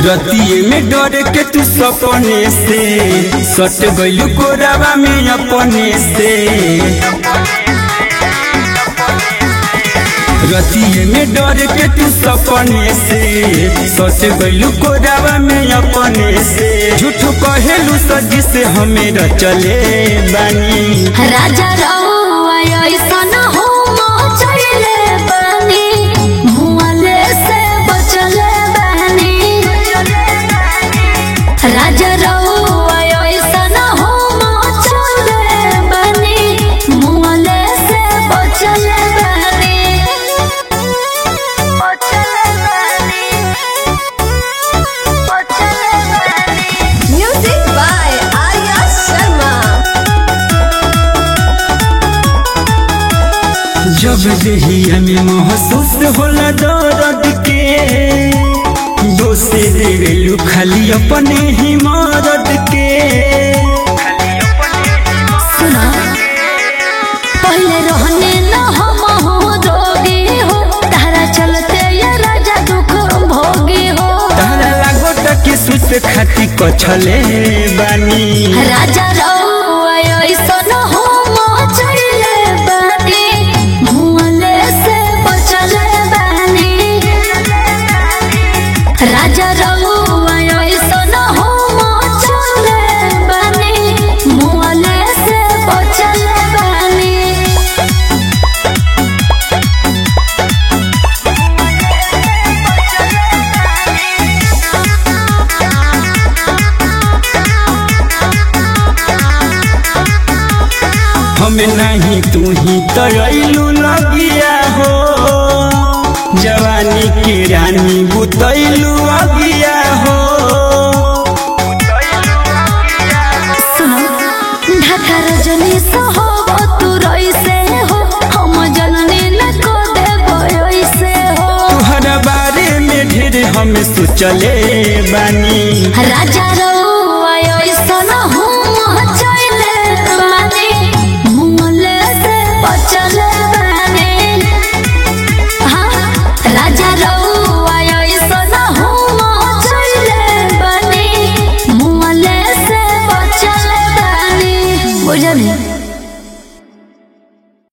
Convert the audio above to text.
रतिये में डर के तू सपने से सट गइलू कोरावा में अपने से रतिये में डर के तू सपने से सट गइलू कोरावा में अपने से झूठ कहेलू सजी से हमें रचले बानी राजा रउआ ऐसन हो मचले बानी मुआले से बचले बानी राजा रउआ ऐसन हो मचले बानी मुआले से बचले बानी बचले बानी बचले बानी Music by Arya Sharma. जब देहिया में महसूस होला दर्द के दोषे देवेलू खाली अपने ही मदद के सुना पहले रहने न हम हो रोगी हो तारा चलते ये राजा दुख भोगी हो तारा लागत कि सुत खाती कछले बानी राजा रउआ ऐसन हो मचले बानी मुआले से बचले बानी राजा रउआ ऐसन हो मचले बानी मुआले से बचले बानी हमें नहीं तू ही तरैलू लगिया हो जवानी के रानी बुतैलू अगिया हो सुनो ढाका रजनी सहो तू रईसे हो हम जननी न को देबो ऐसे हो तुहरा बारे में ढेर हम सोचले बानी राजा रो